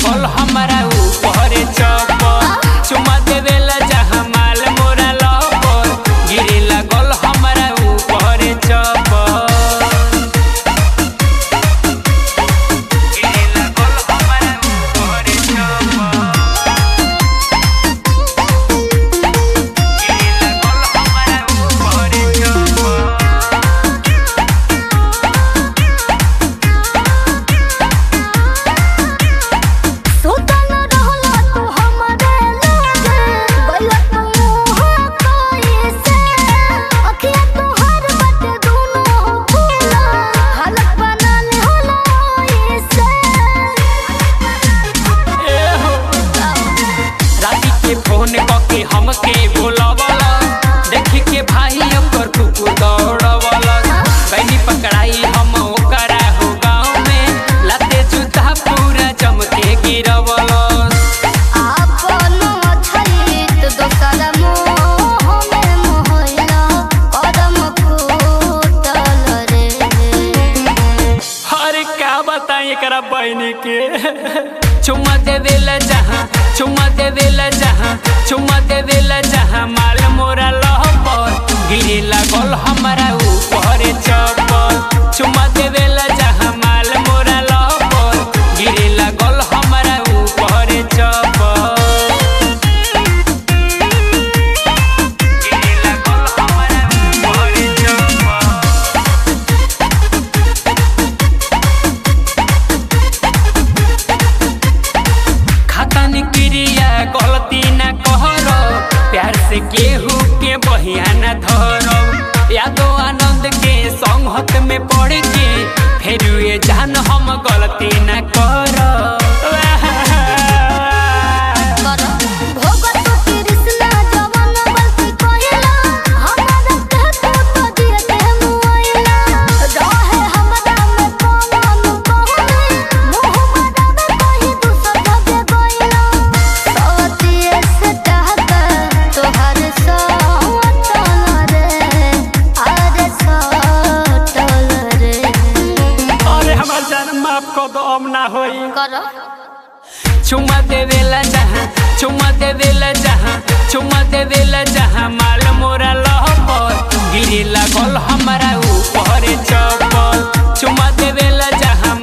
लागल हमारा ऊपर चप्पल चुमा देवेला जहाँ माल मोरा लपर गिरे लागल हमारा ऊपर चप्पल गिरे लागल हमारा ऊपर चप्पल गिरे लागल हमारा ऊपर चप्पल सुतल रहला तू हमरे लागे गइला तू मुँह कैसे अखिया तोहर बाटे दुनो फूला हालत बनल होला ऐसे राती के फोन कके हमके बोलावला देखी के भाई ओकर कुकु दौड़वला बहनी पकड़ाई हम ओकरा हो गाँव में लाते जूता पूरा चमके गिरवला आपन छलित दोसर मोह में मोहला कदम फूटल रे अरे क्या बताएं एकरा बहनी के चुम्मा देवेला जहाँ चुम्मा देवेला जहाँ चुम्मा देवेला जहाँ माल मोरा लहपर गिरे लागल हमारा ऊपर चप्पल चुम्मा देवेला जहाँ माल मोरा लहपर गिरे लागल हमारा ऊपर चप्पल गिरे लागल हमारा ऊपर चप्पल खतन क्रिया गलती न कहर प्यार से केहू के बहिया न धरब यादो आनंद के संगत में पड़ के फिर ये जान हम गलती न करब कर भोगत कृष्णा जवन गलती कहिला हमरा कहत तो दिए मुआइला रहे हमरा में कौन कहने मुंह मदावे कहि दूसर धगे गइला सतिए से टहका तोहर सटल रे अरे सटल रे अरे हमार जान माफ कर दो अब ना होई कर चुम्मा देवेला जहाँ चुम्मा देवेला जहाँ चुम्मा देवेला जहाँ माल मोरा लहपर गिरे लागल हमारा ऊपर चप्पल चुम्मा देवेला जहाँ